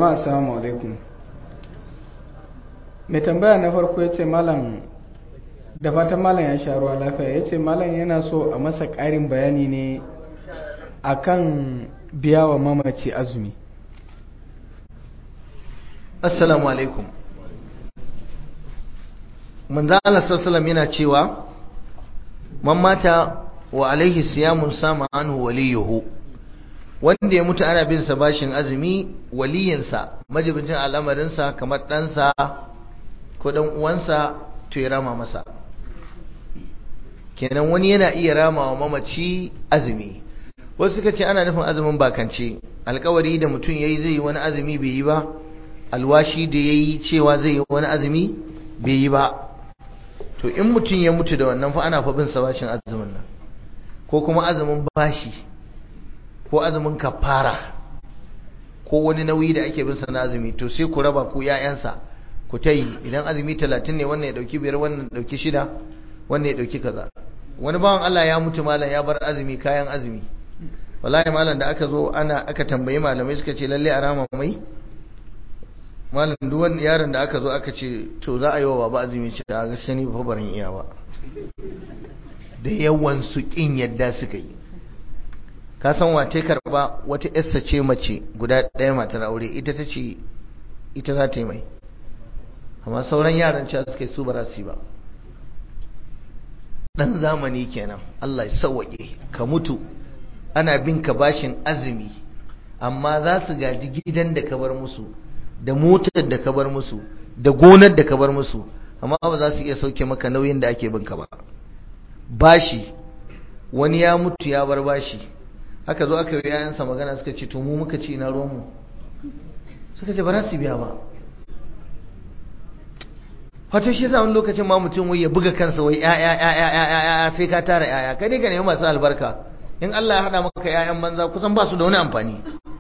jama'a assalamu alaikum mai tambaya na farko ya ce malam da fatan malam ya sha ruwa lafiya ya ce malam yana so a masa ƙarin bayani ne akan biya wa mamaci azumi assalamu alaikum manzo Allah sallallahu yana cewa man mata wa alaihi siyamun sama anhu waliyuhu wanda ya mutu ana bin sa bashin azumi waliyinsa majibincin al'amarinsa kamar ɗansa ko ɗan uwansa to ya rama masa kenan wani yana iya rama wa mamaci azumi wasu suka ce ana nufin azumin bakance alkawari da mutum yayi zai yi wani azumi bai yi ba alwashi da yayi cewa zai yi wani azumi bai yi ba to in mutum ya mutu da wannan fa ana fa bin sa bashin azumin nan ko kuma azumin bashi ko azumin kafara ko wani nauyi da ake bin sa na azumi to sai ku raba ku ƴaƴansa ku ta yi idan azumi talatin ne wannan ya dauki biyar wannan ya dauki shida wannan ya dauki kaza wani bawan Allah ya mutu malam ya bar azumi kayan azumi wallahi malam da aka zo ana aka tambayi malamai suka ce lalle a rama mai malam duk wani yaron da aka zo aka ce to za a yi wa baba azumi ce a gaskiya ni ba barin iya ba da yawan su kin yadda suka yi ka san wace karba wata yarsa ce mace guda ɗaya matar aure ita ta ce ita za ta yi mai amma sauran yaran cewa suka yi su ba su ba dan zamani kenan Allah ya sauwaƙe ka mutu ana bin ka bashin azumi amma za su gaji gidan da ka bar musu da motar da ka bar musu da gonar da ka bar musu amma ba za su iya sauke maka nauyin da ake bin ka ba bashi wani ya mutu ya bar bashi aka zo aka yi yayansa magana suka ce to mu muka ci na ruwanmu suka ce ba za su biya ba wato shi yasa wani lokacin ma mutum wai ya buga kansa wai ya ya ya ya ya ya sai ka tara yaya kai ne ka nemi masu albarka in Allah ya hada maka yayan banza kusan ba su da wani amfani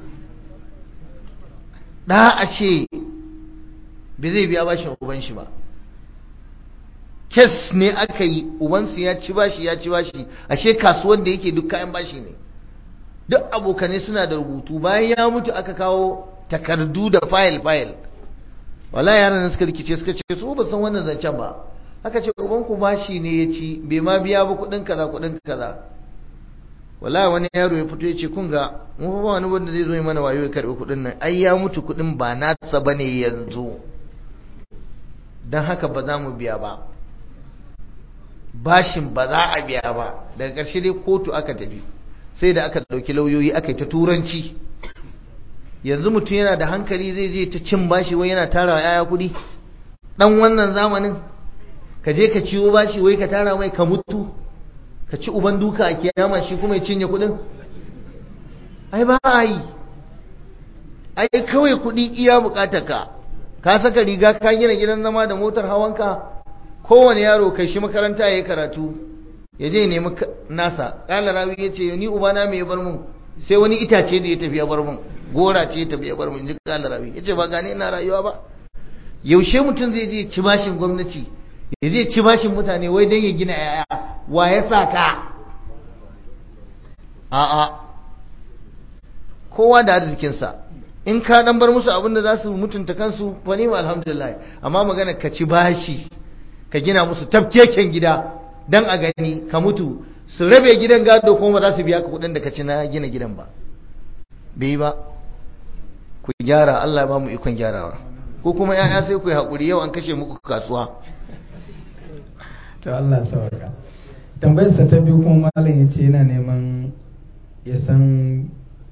da a ce bai zai biya bashin uban shi ba kes ne aka yi ubansu ya ci bashi ya ci bashi ashe kasuwar da yake duk kayan bashi ne duk abokanai suna da rubutu bayan ya mutu aka kawo takardu da fayil fayil wala yaran suka rikice suka ce su ba san wannan zancen ba aka ce uban ku bashi ne ya ci bai ma biya ba kudin kaza kudin kaza wala wani yaro ya fito ya ce kun ga mu ba wani wanda zai zo yi mana wayo ya karbi kudin nan ai ya mutu kudin ba nasa bane yanzu dan haka ba za mu biya ba bashin ba za a biya ba daga ƙarshe dai kotu aka tafi sai da aka ɗauki lauyoyi aka yi ta turanci yanzu mutum yana da hankali zai je ta cin bashi wai yana tara yaya kuɗi ɗan wannan zamanin ka je ka ciwo bashi wai ka tara mai ka mutu ka ci uban duka a kiyama shi kuma ya cinye kuɗin ai ba a yi ai kawai kuɗi iya buƙatar ka ka saka riga ka gina gidan zama da motar hawanka kowane yaro kai shi makaranta ya yi karatu ya je nemi nasa ƙala rawi ya ce ni ubana mai bar mun sai wani itace da ya tafi ya bar mun gora ce ya tafi ya bar mun ji ƙala rawi ya ce ba gane ina rayuwa ba yaushe mutum zai je ci bashin gwamnati ya je ci bashin mutane wai don ya gina yaya wa ya sa ka a'a kowa da arzikinsa in ka dan bar musu abin da za su mutunta kansu fa ni alhamdulillah amma magana ka ci bashi ka gina musu tafkeken gida dan a gani ka mutu su rabe gidan gado kuma ba za su biya ka kudin da ka ci na gina gidan ba bai ba ku gyara Allah ya ba mu ikon gyarawa ko kuma yaya sai ku yi hakuri yau an kashe muku kasuwa to Allah sauka tambayar sa ta biyu kuma malam ya ce yana neman ya san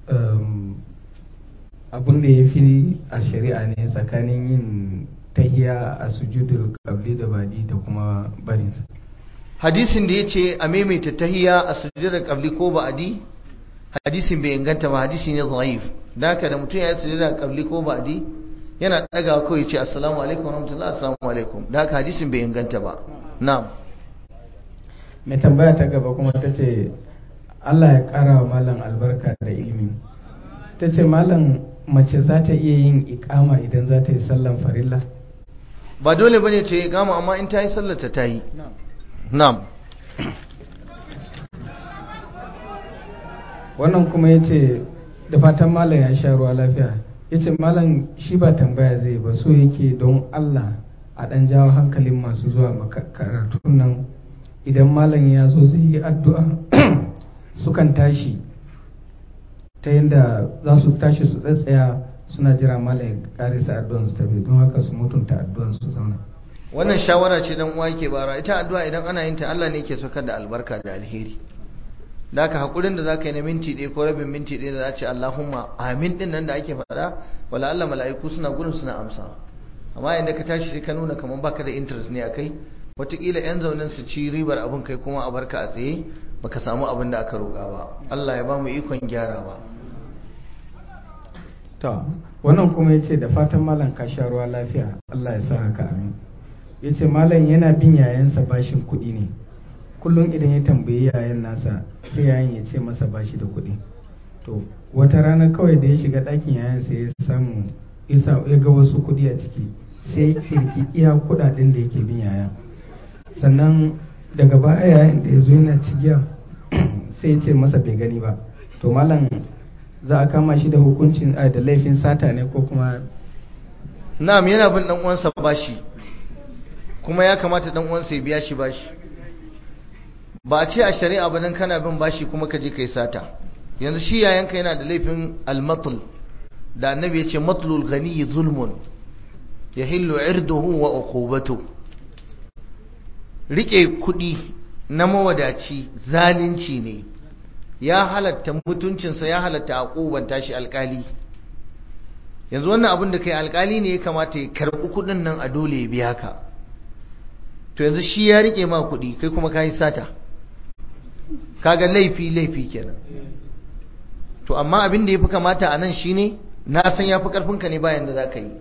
abin da ya fi a shari'a ne tsakanin yin tahiya a sujudul qabli da badi da kuma barinsa hadisin da ya ce a maimaita tahiya a sujudar qabli ko ba'adi hadisin bai inganta ba hadisi ne dhaif da haka da mutum ya yi sujudar qabli ko ba'adi yana daga kawai ce assalamu alaikum wa rahmatullahi assalamu alaikum da haka hadisin bai inganta ba na'am mai tambaya ta gaba kuma ta ce Allah ya kara wa malam albarka da ilimi ta ce malam mace za ta iya yin ikama idan za ta yi sallan farilla ba dole bane ta yi ikama amma in ta yi sallata ta yi na'am wannan kuma ya ce da fatan malam ya sha ruwa lafiya ya ce malam shi ba tambaya zai ba so yake don allah a ɗan jawo hankalin masu zuwa karatun nan idan malam ya zo zai yi addu'a sukan tashi ta yadda za su tashi su tsatsaya suna jira malam ya karisa addu'an su tafi don haka su mutunta addu'an su zauna wannan shawara ce dan uwa yake bara ita addu'a idan ana yin ta Allah ne yake saukar da albarka da alheri da haka hakurin da zaka yi na minti ɗaya ko rabin minti ɗaya da za ce Allahumma amin din nan da ake faɗa wala Allah mala'iku suna gurin suna amsa amma inda ka tashi sai ka nuna kamar baka da interest ne akai wataƙila yan zaunin su ci ribar abin kai kuma a barka a tsaye baka samu abin da aka roƙa ba Allah ya ba mu ikon gyarawa to wannan kuma yace da fatan malam ka sha ruwa lafiya Allah ya sa haka amin yace malam yana bin yayansa bashin kuɗi ne kullum idan ya tambayi yayan nasa sai yayan ya ce masa bashi da kuɗi to wata rana kawai da ya shiga ɗakin yayan sai ya samu ya ga wasu kuɗi a ciki sai kirki iya kuɗaɗen da yake bin yayan sannan daga baya yayin da ya zo yana cigiya sai ya ce masa bai gani ba to malam za a kama shi da hukuncin da laifin sata ne ko kuma na'am yana bin dan uwansa bashi kuma ya kamata dan uwansa ya biya shi bashi ba a ce a shari'a ba dan kana bin bashi kuma ka je kai sata yanzu shi yayanka yana da laifin almatl da annabi ya ce matlul ghani zulmun yahillu irduhu wa uqubatu rike kudi na mawadaci zalunci ne ya halatta mutuncinsa ya halatta a ƙubanta shi alƙali yanzu wannan abin da kai alƙali ne ya kamata ya karɓi kuɗin nan a dole ya biya ka to yanzu shi ya riƙe ma kuɗi kai kuma ka yi sata kaga laifi laifi kenan to amma abin da ya fi kamata a nan shine na san ya fi ƙarfinka ne bayan da za ka yi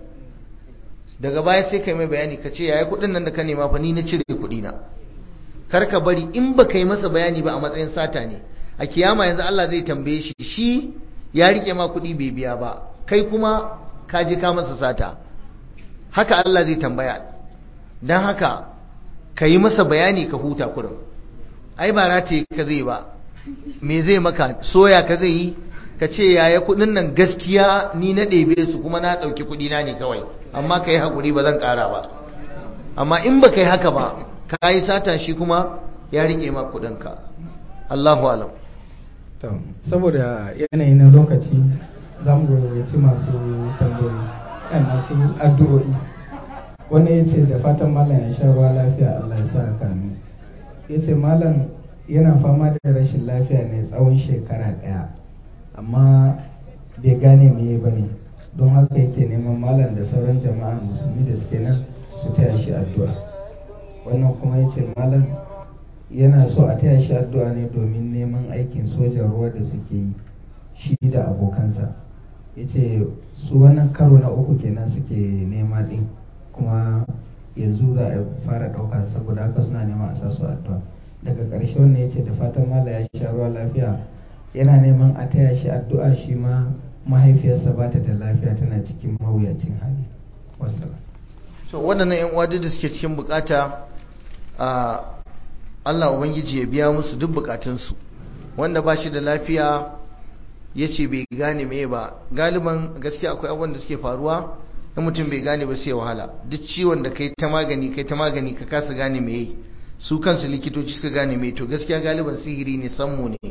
daga baya sai ka yi mai bayani ka ce yaya kuɗin nan da ka nema fa ni na cire kuɗi na kar ka bari in ba ka yi masa bayani ba a matsayin sata ne a kiyama yanzu Allah zai tambaye shi shi ya rike ma kuɗi bai biya ba kai kuma ka je ka masa sata haka Allah zai tambaya don haka ka yi masa bayani ka huta kurin ai ba rataye ka zai ba me zai maka soya ka zai yi ka ce yaya kuɗin nan gaskiya ni na ɗebe su kuma na ɗauki kuɗi na ne kawai amma ka yi haƙuri ba zan ƙara ba amma in ba ka yi haka ba ka yi sata shi kuma ya rike ma kuɗinka Allahu alam to saboda yanayi na lokaci za mu gayyaci masu tambayoyi kan masu addu'o'i wani ya ce da fatan malam ya sha ruwa lafiya Allah ya sa haka ne ya ce malam yana fama da rashin lafiya ne tsawon shekara ɗaya amma bai gane meye ba ne don haka yake neman malam da sauran jama'a musulmi da suke nan su taya shi addu'a wannan kuma ya ce malam yana so a taya shi addu'a ne domin neman aikin sojan ruwa da suke yi shi da abokansa ya ce su wannan karo na uku kenan suke nema din kuma yanzu za a fara ɗauka saboda haka suna nema a sa su addu'a daga ƙarshe wannan ya ce da fatan mala ya sha ruwa lafiya yana neman a taya shi addu'a shi ma mahaifiyarsa ba ta da lafiya tana cikin mawuyacin hali wasu so waɗannan 'yan uwa da suke cikin bukata a Allah Ubangiji ya biya musu duk bukatunsu wanda ba shi da lafiya ya ce bai gane me ba galiban gaskiya akwai abubuwan da suke faruwa na mutum bai gane ba sai wahala duk ciwon da kai ta magani kai ta magani ka kasa gane me su kansu likitoci suka gane me to gaskiya galiban sihiri ne sammu ne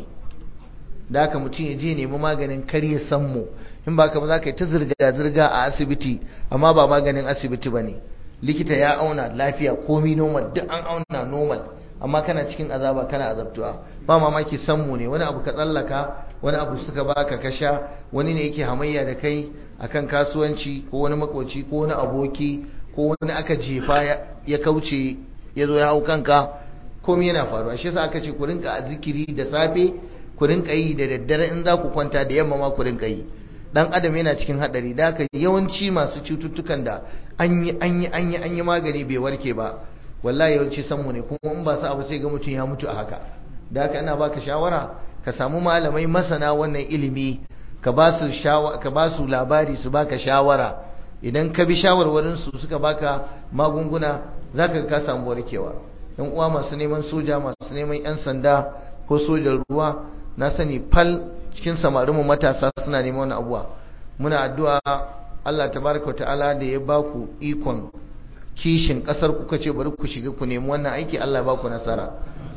da haka mutum ya je nemi maganin karya sammu in ba ka ba za ka yi ta zirga-zirga a asibiti amma ba maganin asibiti ba ne likita ya auna lafiya komi normal duk an auna normal amma kana cikin azaba kana azabtuwa ba mamaki sammu ne wani abu ka tsallaka wani abu suka baka ka sha wani ne yake hamayya da kai akan kasuwanci ko wani makoci ko wani aboki ko wani aka jefa ya kauce ya zo ya hau kanka komai yana faruwa shi yasa aka ce ku rinka a zikiri da safe ku rinka yi da daddare in za ku kwanta da yamma ma ku rinka yi dan adam yana cikin hadari da haka yawanci masu cututtukan da an yi an yi an yi an yi magani bai warke ba wallahi yawanci sanmu ne kuma in ba sa abu sai ga mutum ya mutu a haka da haka ina baka shawara ka samu malamai masana wannan ilimi ka ba su ka ba su labari su baka shawara idan ka bi shawarwarin su suka baka magunguna zaka ka samu warkewa yan uwa masu neman soja masu neman yan sanda ko sojan ruwa na sani fal cikin samarinmu matasa suna neman wani abuwa muna addu'a Allah tabaraka ta'ala da ya baku ikon kishin kasar ku kace bari ku shiga ku nemi wannan aiki Allah ya baku nasara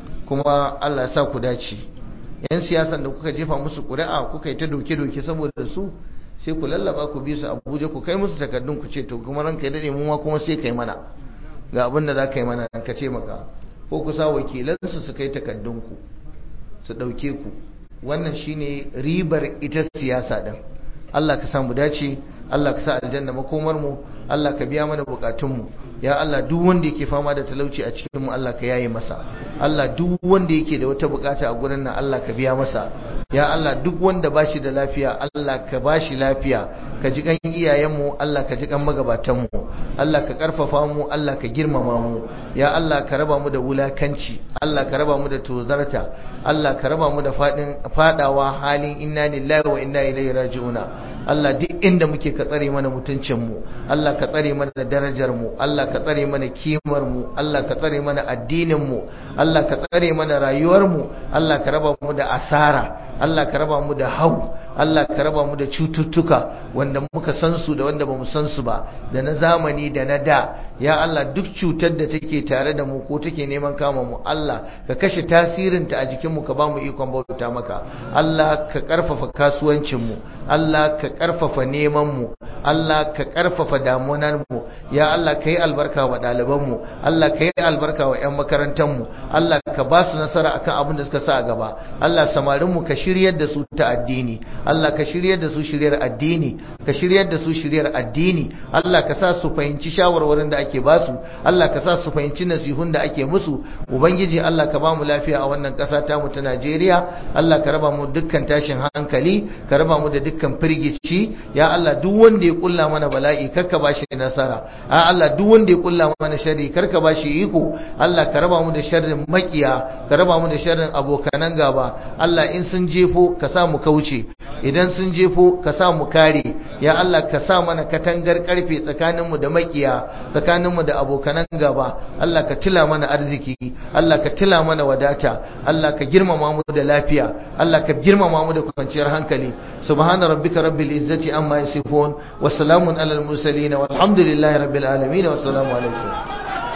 kuma Allah ya sa ku dace yan siyasan da kuka jefa musu ƙuri'a kuka yi ta doke-doke saboda su sai ku lallaba ku bi su Abuja ku kai musu takardun ku ce to kuma ranka ya dade mu ma kuma sai kai mana ga abin da za ka yi mana ka ce maka ko ku sa wakilansu su kai takardun ku su ɗauke ku wannan shine ribar ita siyasa din Allah ka samu dace Allah ka sa aljanna makomar mu Allah ka biya mana bukatun mu ya Allah duk wanda yake fama da talauci a cikin mu Allah ka yaye masa Allah duk wanda yake da wata bukata a gurin nan Allah ka biya masa ya Allah duk wanda bashi da lafiya Allah ka bashi lafiya ka ji kan iyayen mu Allah ka ji kan magabatan mu Allah ka karfafa mu Allah ka girmama mu ya Allah ka raba mu da wulakanci Allah ka raba mu da tozarta Allah ka raba mu da fadin fadawa halin inna lillahi wa inna ilaihi raji'una Allah duk inda muke ka tsare mana mutuncin mu Allah ka tsare mana darajar mu Allah ka tsare mana kimar mu Allah ka tsare mana addinin mu Allah ka tsare mana rayuwar mu Allah ka raba mu da asara Allah ka raba mu da hau Allah ka raba mu da cututtuka wanda muka san su da wanda bamu san su ba da na zamani da na da ya Allah duk cutar da take tare da mu ko take neman kama mu Allah ka kashe tasirinta a jikin mu ka ba mu ikon bauta maka Allah ka karfafa kasuwancin mu Allah ka karfafa neman mu Allah ka karfafa damunar mu ya Allah ka yi albarka wa ɗaliban mu Allah ka yi albarka wa ƴan makarantar mu Allah ka ba su nasara akan abin da suka sa a gaba Allah samarin mu ka shiryar da su ta addini Allah ka shiryar da su shiryar addini ka shiryar da su shiryar addini Allah ka sa su fahimci shawarwarin da ake ba su Allah ka sa su fahimci nasihun da ake musu ubangiji Allah ka ba mu lafiya a wannan ƙasa ta mu ta Najeriya Allah ka raba mu dukkan tashin hankali ka raba mu da dukkan firgici ya Allah duk wanda ya kulla mana bala'i karka ba shi nasara a Allah duk wanda ya kulla mana sharri karka ba shi iko Allah ka raba mu da sharrin makiya ka raba mu da sharrin abokanan gaba Allah in sun jefo ka sa mu kauce idan sun jefo ka sa mu kare ya Allah ka sa mana katangar karfe tsakaninmu da makiya tsakaninmu da abokanan gaba Allah ka tila mana arziki Allah ka tila mana wadata Allah ka girmama mu da lafiya Allah ka girmama mu da kwanciyar hankali subhana rabbika rabbil izzati amma yasifun wa salamun alal mursalin walhamdulillahi rabbil alamin wa assalamu alaikum